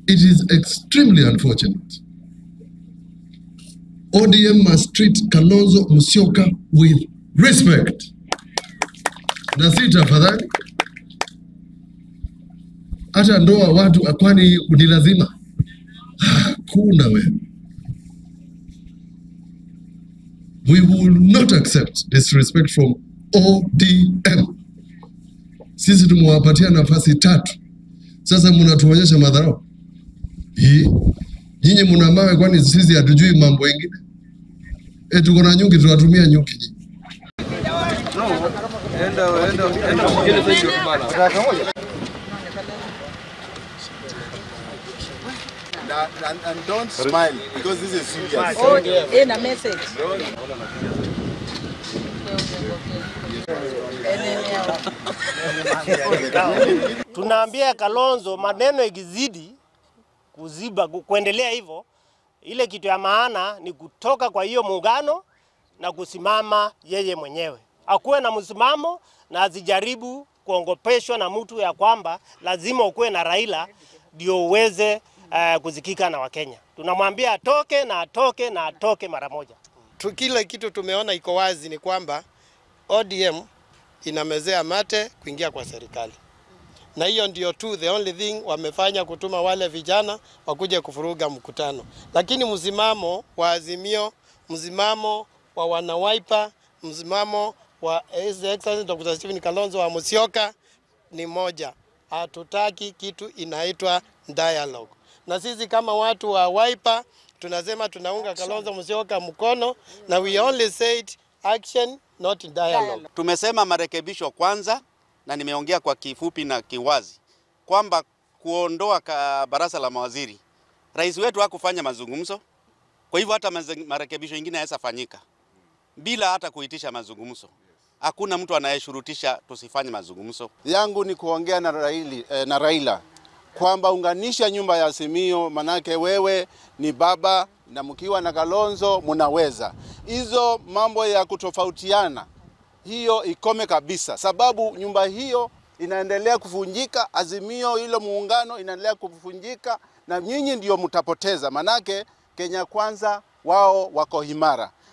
It is extremely unfortunate. ODM must treat Kalonzo Musyoka with respect. Na si tafadhali, hata ndoa watu kwani ni lazima? Hakuna wewe. We will not accept disrespect from ODM. Sisi tumewapatia nafasi tatu, sasa mnatuonyesha madharau hii. Nyinyi mna mawe, kwani sisi hatujui mambo mengine? E, tuko na nyuki, tunatumia nyuki nyinyi. And, and, and don't smile because this is serious. Oh, in a message. Tunaambia Kalonzo maneno ikizidi kuziba ku- kuendelea hivyo, ile kitu ya maana ni kutoka kwa hiyo muungano na kusimama yeye mwenyewe, akuwe na msimamo na asijaribu kuongopeshwa na mtu ya kwamba lazima ukuwe na Raila ndio uweze uh, kuzikika na Wakenya. Tunamwambia atoke na atoke na atoke mara moja. tu, kile kitu tumeona iko wazi ni kwamba ODM inamezea mate kuingia kwa serikali, na hiyo ndio tu the only thing wamefanya, kutuma wale vijana wakuje kufuruga mkutano. Lakini msimamo wa Azimio, msimamo wa wanawaipa, msimamo wa His Excellency Dr. Stephen Kalonzo wa Musyoka ni moja, hatutaki kitu inaitwa dialogue. Na sisi kama watu wa Wiper tunasema tunaunga Kalonzo Musyoka mkono, na we only said action not dialogue. Tumesema marekebisho kwanza, na nimeongea kwa kifupi na kiwazi kwamba kuondoa ka baraza la mawaziri, rais wetu hakufanya mazungumzo. Kwa hivyo hata maze- marekebisho mengine hayaweza fanyika bila hata kuitisha mazungumzo. Hakuna mtu anayeshurutisha tusifanye mazungumzo. yangu ni kuongea na, Raili, eh, na Raila kwamba unganisha nyumba ya Azimio, manake wewe ni baba na mkiwa na Kalonzo mnaweza. Hizo mambo ya kutofautiana hiyo ikome kabisa, sababu nyumba hiyo inaendelea kuvunjika, Azimio hilo muungano inaendelea kuvunjika, na nyinyi ndio mtapoteza, manake Kenya Kwanza wao wako imara.